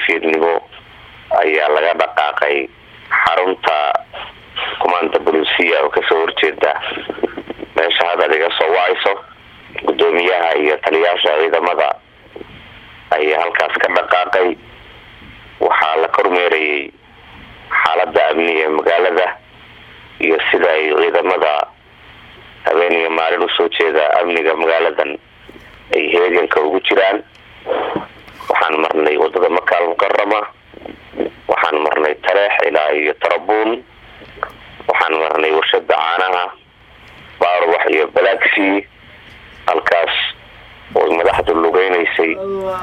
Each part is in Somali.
fiidnimo ayaa laga dhaqaaqay xarunta kumaanda bolusiya oo kasoo horjeeda meesha haddaad iga soo wacayso guddoomiyaha iyo taliyaasha ciidamada ayaa halkaas ka dhaqaaqay waxaa la kormeerayay xaalada amni ee magaalada iyo sida ay ciidamada habeen iyo maalin usoo jeeda amniga magaaladan ay heeganka ugu jiraan waxaan marnay wadada makaal mukarama waxaan marnay tareex ilaa iyo tarabuun waxaan marnay warshada caanaha baarwax iyo balaaxi halkaas oo madaxdu lugeynaysay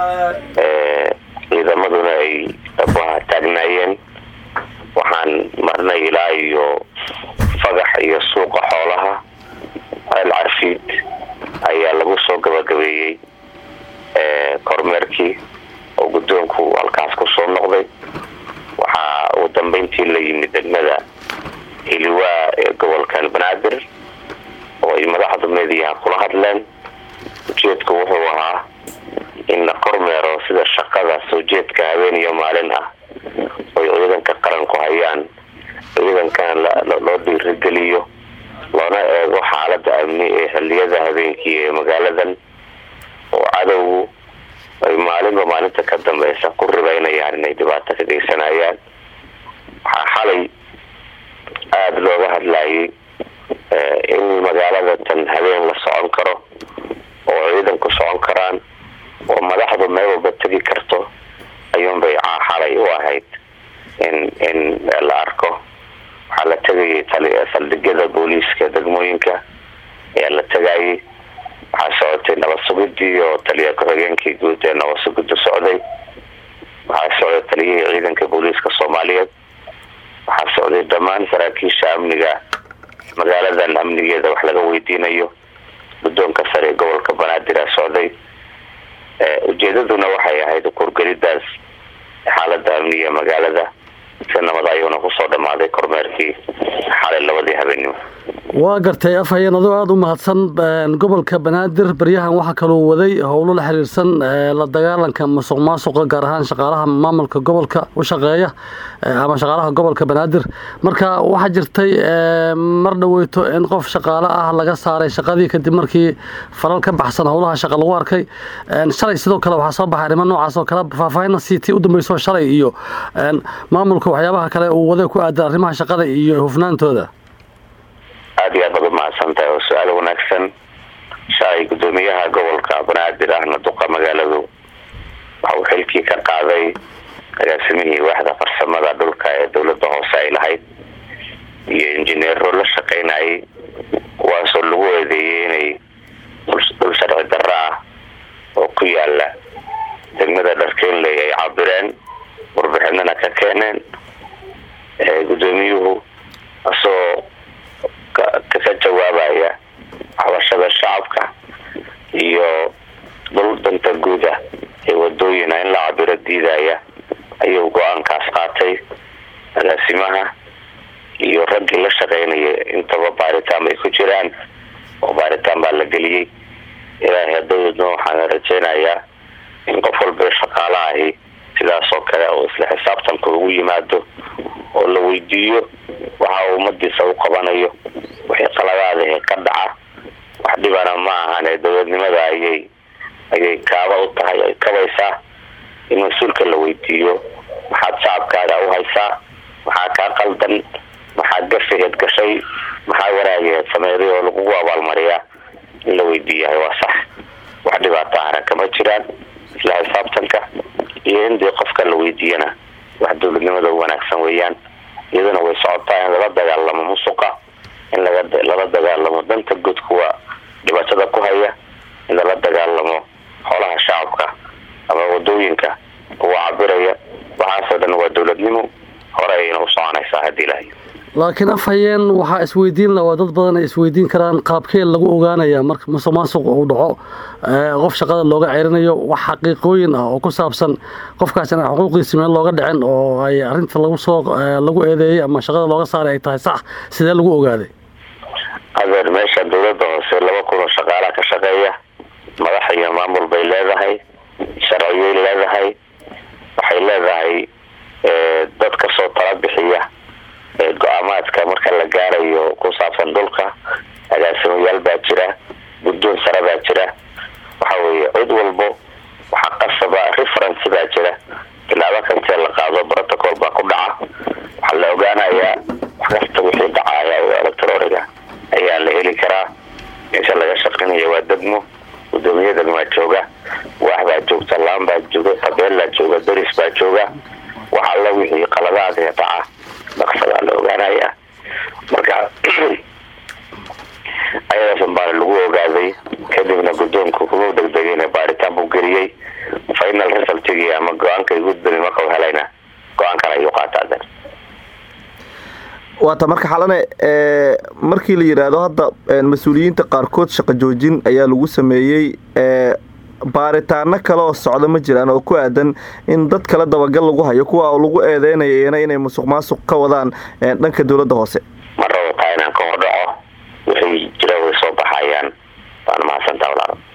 ciidamaduna ay dhabaha taagnaayeen waxaan marnay ilaa iyo fagax iyo suuqa xoolaha ceel carfiid ayaa lagu soo gabagabeeyey kormeerkii oo guddoonku halkaas kusoo noqday waxaa ugu dambeyntii la yimid degmada hiliwaa ee gobolkan banaadir oo ay madaxdu meediyaha kula hadleen ujeedku wuxuu ahaa in la kormeero sida shaqada soo jeedka habeen iyo maalin ah oy ciidanka qaranku hayaan ciidankana loo dhiirigeliyo loona eego xaalada amni ee xiliyada habeenkii ee magaaladan oo cadowgu ay maalinba maalinta ka dambeysa ku ribeynayaan inay dhibaato ka geysanayaan waxaa xalay aada looga hadlayay in magaalada tan habeen la socon karo oo ciidanku socon karaan oo madaxdu meel walba tegi karto ayuunbay xalay u ahayd in in la arko waxaa la tegayay saldhigyada booliiska degmooyinka ayaa la tegayay waxaa socotay nabad sugidii oo taliya ku-xigeenkii guud ee nabad sugida socday waxaa socday taliyihii ciidanka booliiska soomaaliyeed waxaa socday dhammaan saraakiisha amniga magaaladan amnigeeda wax laga weydiinayo guddoonka sare ee gobolka banaadir a socday ujeedaduna waxay ahayd kurgelidaas xaalada amniga magaalada si nabad ayuuna kusoo dhamaaday kormeerkii xalay labadii habeenimo waa gartay afhayeen adoo aada u mahadsan gobolka banaadir baryahan waxaa kaloo waday howlo la xiriirsan la dagaalanka musuq maasuqa gaar ahaan shaqaalaha maamulka gobolka u shaqeeya ama shaqaalaha gobolka banaadir marka waxaa jirtay mar dhaweyto in qof shaqaale ah laga saaray shaqadii kadib markii falal ka baxsan howlaha shaqa lagu arkay shalay sidoo kale waxaa soo baxay arrimo noocaas oo kale faahfaahinna siitii u dambeysoo shalay iyo maamulka waxyaabaha kale uu waday ku aadan arrimaha shaqada iyo hufnaantooda aada iyo aad baad umahadsan tahay oo su-aal wanaagsan shalay guddoomiyaha gobolka banaadir ahna duqa magaaladu waxa uu xilkii ka qaaday agaasimihii waaxda farsamada dhulka ee dowladda hoose ay lahayd iyo injineero la shaqeynayay kuwaasoo lagu eedeeyey inay dhul sharci darro ah oo ku yaala degmada dharkeenley ay cabireen warbixinana ka keeneen guddoomiyuhu asoo ka jawaabaya waxbashada shacabka iyo dhul danta guuda ee wadooyina in la cabiro diidaya ayuu go-aankaas qaatay agaasimaha iyo raggii la shaqeynaya intaba baaritaan bay ku jiraan oo baaritaan baa la geliyey ilaahay hadawdna waxaana rajeynayaa in qof walba shaqaala ahi sidaas oo kale oo isla xisaabtanka ugu yimaado oo la weydiiyo waxa ummadiisa u qabanayo wixii qaladaadahe ka dhaca wax dhibana ma ahan ee dowladnimada ayay ayay kaaba u tahay ay kabaysaa in mas-uulka la weydiiyo maxaad shacabkaaga u haysaa maxaa kaa qaldan maxaa gafaheed gashay maxaa wanaageed sameeday oo lagugu abaalmariyaa in la weydiiyahay waa sax wax dhibaato ahna kama jiraan isla xisaabtanka iyo in dee qofka la weydiiyana wax dowladnimada u wanaagsan weeyaan iyaduna way socotaa in lala dagaalamo musuqa in lala dagaalamo danta guud kuwa dhibaatada ku haya in lala dagaalamo xoolaha shacabka ama wadooyinka kuwa cabiraya waxaasoo dhan waa dowladnimo hore ayayna u soconaysaa haddii ilahay laakiin afhayeen waxaa isweydiin la oo dad badan ay isweydiin karaan qaabkee lagu ogaanaya marka musuq maasuq uu dhaco qof shaqada looga ceerinayo wax xaqiiqooyin ah oo ku saabsan qofkaas inaan xuquuqdiisi meel looga dhicin oo ay arinta lagu soo lagu eedeeyey ama shaqada looga saaray ay tahay sax sidee lagu ogaaday adeer meesha dowladda hoose laba kun oo shaqaalaha ka shaqeeya madax iyo maamul bay leedahay sharciyay leedahay waxay leedahay qaabilsan dhulka agaasimayaal baa jira guddoon sare baa jira waxa weeye cid walbo waxaa qasaba reference baa jira tilaabo kastee la qaado protocol baa ku dhaca waxaa la ogaanayaa wax kasta wixii dhacaya oo electroniga ayaa la heli karaa meesha laga shaqeynaya waa degmo gudoomiye degmaa jooga waax baa joogta laan baa jooga qabeellaa jooga deris baa jooga wax alla wixii qaladaadee dhaca dhaqsadaa la ogaanayaa marka ayadaasan baana lagu ogaaday kadibna guddoonku kuma degdegayna baaritaan buu geliyey final resultigii ama go-aanka gudbani marka u helayna go-aan kale ayuu qaataa waata marka xalane markii la yidhaahdo hadda mas-uuliyiinta qaarkood shaqo joojin ayaa lagu sameeyey baaritaano kale oo socda ma jiraan oo ku aadan in dad kale dabagal lagu hayo kuwa lagu eedeynayana inay musuq maasuq ka wadaan dhanka dowladda hoose ma rabo taa inaan ka hordhaco wixii jira way soo baxayaan waana mahadsantaa walaalo